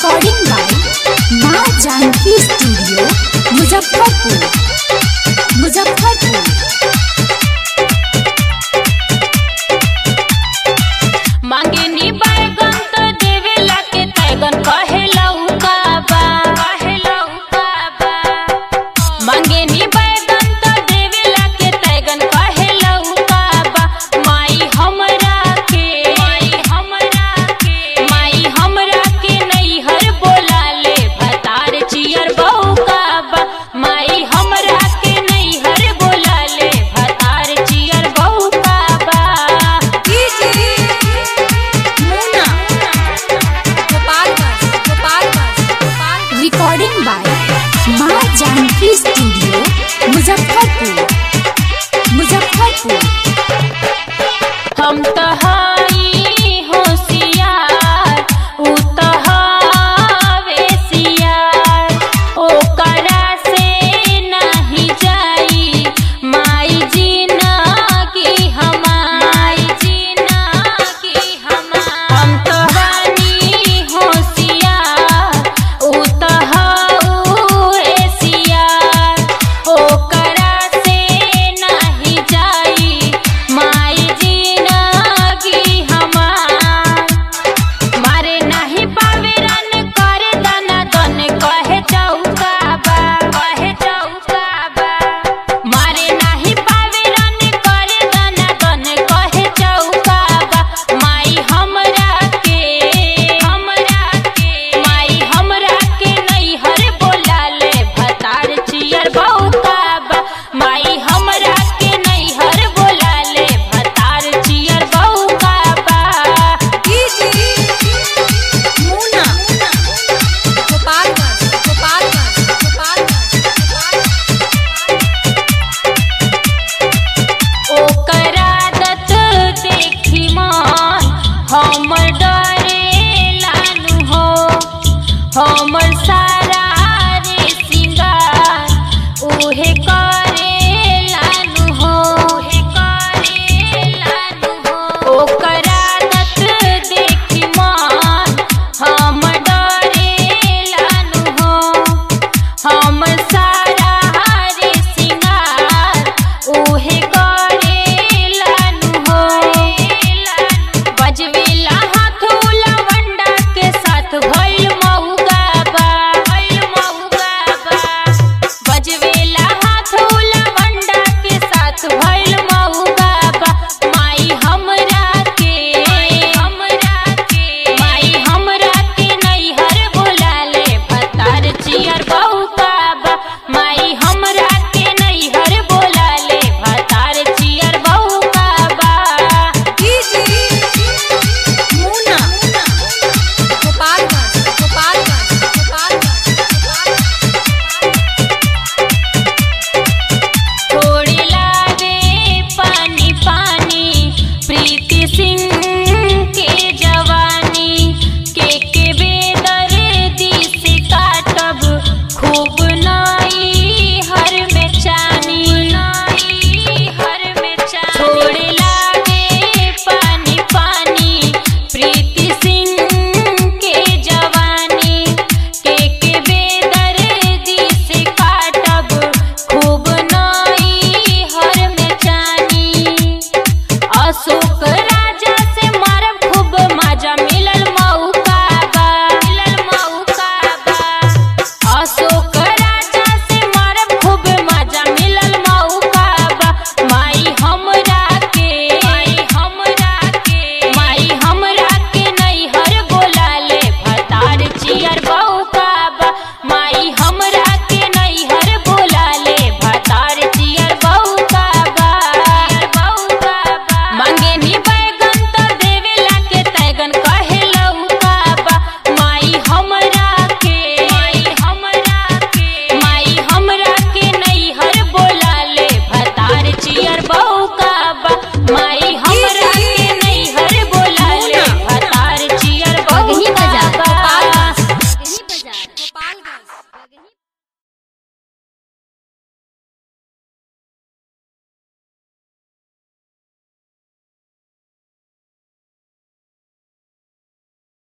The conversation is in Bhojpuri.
रिकॉर्डिंग बाय माँ जानकी स्टूडियो मुजफ्फरपुर मुजफ्फरपुर मांगेनी बैगन त देवेला के तैगन कहेला उकाबा कहेला उकाबा मांगेनी बैगन त देवेला के तैगन कहेला उकाबा माई हमरा के माई हमरा के माई हमरा के नैहर बोला ले भतार चियर बहुकाबा माई हमरा के नैहर बोला ले भतार चियर बहुकाबा रिकॉर्डिंग बाय माँ जानकी स्टूडियो मुजफ्फरपुर मुजफ्फरपुर हम त हई होशियार उ त हवे सियार ओकरा से नाही जाई माई जिनगी हमार जिनगी हमार हम त बानी होशियार उ त हवे सियार ओकरा से नाही जाई माई जिनगी हमार मारे नाही पावे रन करे दना दन कहे चौकाबा कहे चौकाबा मारे नाही पावे रन करे दना दन कहे चौकाबा माई हमरा के हमरा के माई हमरा के नैहर बोला ले भतार चियर बहुकाबा माई हमरा के नैहर बोला ले भतार चियर बहुकाबा ओकरा दत देखी मन हमर डरे लानु हो हमर सारा रे सिंगार उहे करे लानु हो उहे करे लानु हो ओकरा दत देखी मन हमर डरे लानु हो हम सारा रे सिंगार उहे करेलानु हो बजवेला हाथुला वंडा के साथ भइल महुगाबा भइल महुगाबा बजवेला हाथुला वंडा के साथ भइल महुगाबा माई हमरा के हमरा के माई हमरा के नैहर बोला ले भतार चियर बहुकाबा माई हमरा के नैहर बोला ले भतार चियर बहुकाबा थोड़ी लागे पानी पानी प्रीति सिंह के जवानी के के बेदर्दी से काटब खूब ना